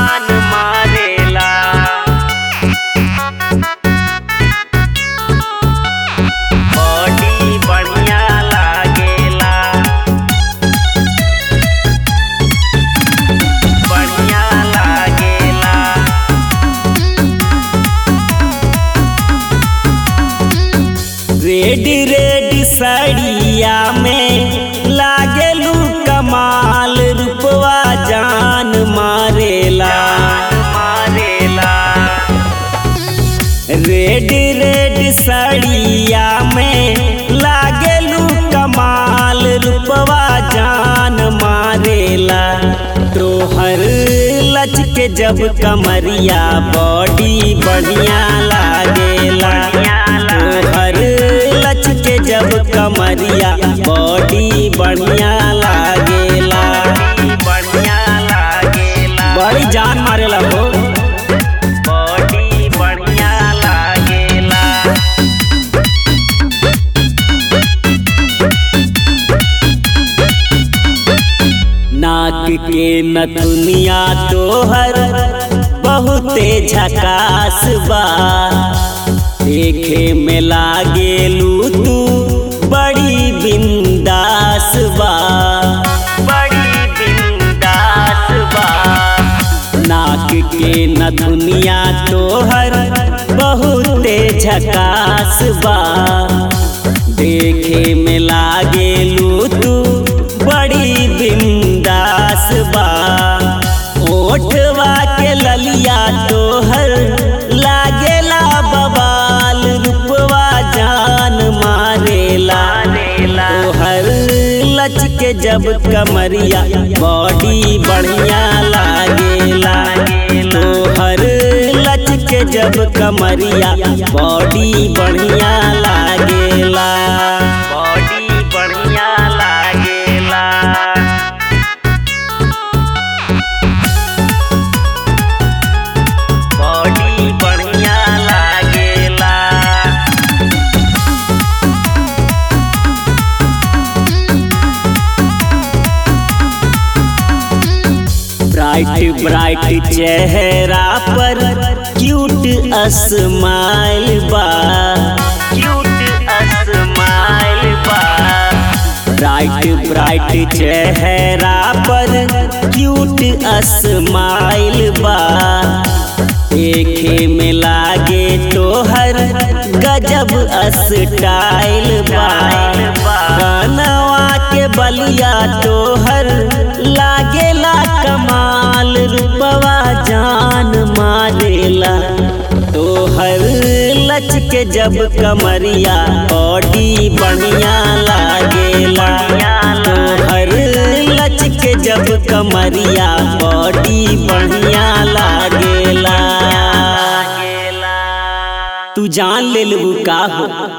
जान मारेला बॉडी बढ़िया लागेला बढ़िया लागेला रेड रेड साड़िया में लागेलू कमाल रूपवा जान मारेला मारेला रेड रेड साड़िया में लागेलू कमाल रूपवा जान मारेला तोहर लच के जब कमरिया बॉडी बढ़िया लागेला तोहर लच के जब कमरिया बॉडी बढ़िया लागेला बढ़िया लागेला बड़ी जान मारेला हो बॉडी बढ़िया लागेला नाक के नथुनिया तोहर बहुते झकास बा देखे में लागेलू तू बड़ी बिंदास बा बड़ी बिंदास बा नाक के नथुनिया तोहर बहुते झकास बा देखे में लागेलू तू बड़ी बिंदास बा ओठवा के ललिया तोहर लागेला बबाल रूपवा जान मारेला तोहर लच के जब कमरिया बॉडी बढ़िया लागेला तोहर लच के जब कमरिया बॉडी बढ़िया लागेला बॉडी बढ़िया लागेला बॉडी बढ़िया लागेला ब्राइट ब्राइट चेहरा पर क्यूट स्माइल बा क्यूट स्माइल बा ब्राइट ब्राइट चेहरा पर क्यूट स्माइल बा देखे में लागे तोहर गजब स्टाइल बा कनवा के बलिया तोहर लागेला कमाल रूपवा जान मारेला तोहर लच के जब कमरिया बॉडी बढ़िया लागेला तोहर लच के जब कमरिया बॉडी बढ़िया लागेला तू जान ले लू का हो